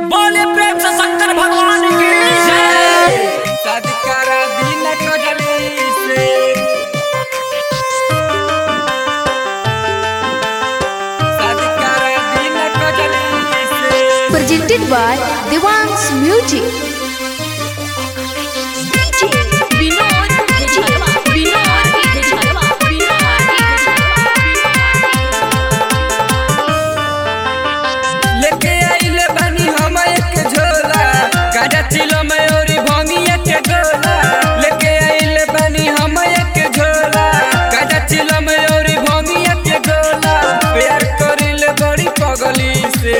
बोले प्रेम से शंकर भगवान की जय सदकरा दिन कजली से सदकरा दिन कजली से presented by Devang's Music. लेके आइले बानी हम एक झोला गाजा चिलो मयूरी भंगिया के गोला लेके आइले बानी हम एक झोला गाजा चिलो मयूरी भंगिया के गोला प्यार करिले बड़ी पगली से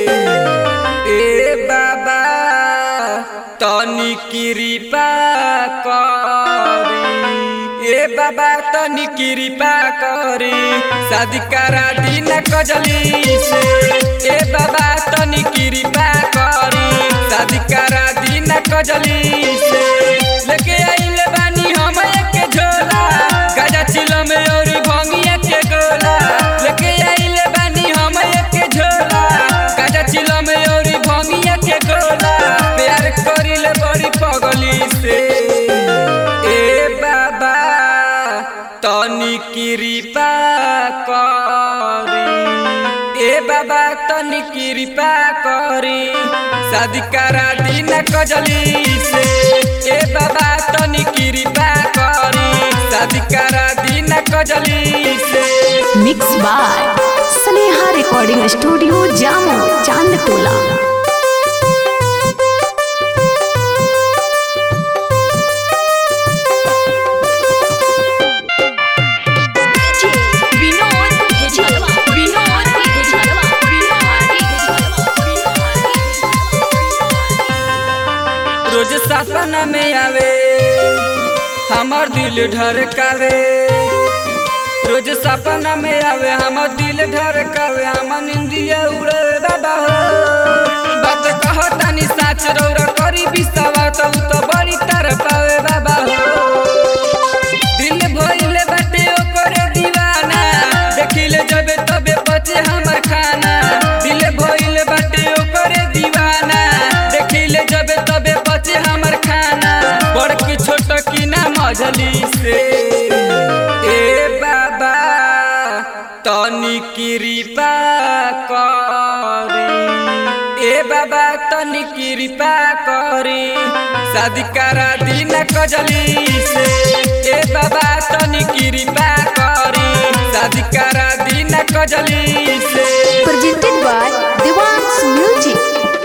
ए बाबा तनी कृपा करी ए बाबा तनी कृपा करी शादी करा दिन कजली से ए बाबा तनी कृपा करी शादी करा दिन कजली से लेके आइले बानी हम एक झोला गाजा चिलो में और भंगिया के गोला लेके आइले बानी हम एक झोला गाजा चिलो में और भंगिया के गोला प्यार करिले बड़ी पगली से ए बाबा तनी कृपा करी ए बाबा तनी कृपा करी शादी करा दिन कजली से ए बाबा तनी कृपा करी शादी करा दिन कजली से Mixed by Sneha Recording Studio, Jammu, Chandtola. रोज सपना में आवे हमर दिल ढरकावे रोज सपना में आवे हमर दिल ढरकावे हमर निंदिया उड़े बाबा हो बात कहतानी साच रौरा करी बिसावा तो उ तो बड़ी तर पावे बाबा हो दिल भइले बाटे ओकरे दीवाना देखिले जबे तबे बचे हमर खाना दिल भइले बाटे ओकरे दीवाना देखिले जबे तबे बचे हमर खाना बड़ की छोट की ना मझली से ए बाबा तनी कृपा करी ए बाबा तनी कृपा करी शादी करा दिन कजली से ए बाबा तनी कृपा करी शादी करा दिन कजली से Presented by Devang's Music.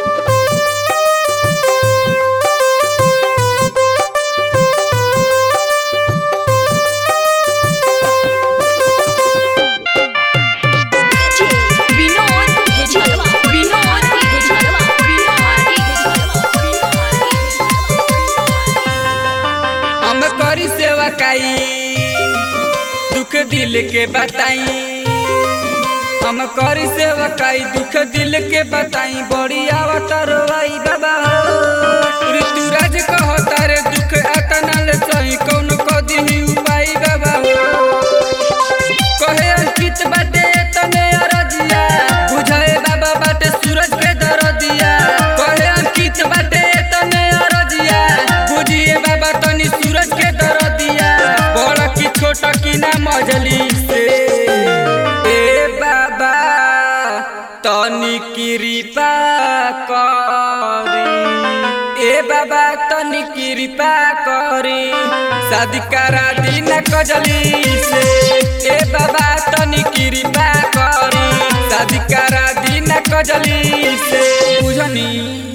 हम करी सेवा काई दुख दिल के बताई हम करी सेवा काई दुख दिल के बताई बड़ी आवतर आई बाबा हो ऋतुराज कहता रे दुख अतनल सही कौन को दिही उपाय बाबा हो कहे अंकित बाटे तने अरजिया बुझाए बाबा बाटे सूरज के दरदिया कहे अंकित बाटे तने अरजिया बुझिए बाबा तनी सूरज के दरदिया बड़ की छोट की ना मजली से ए बाबा तनी कृपा करी ए बाबा तनी कृपा करी शादी करा दिन कजली से ए बाबा तनी कृपा करी शादी करा दिन कजली से बुझनी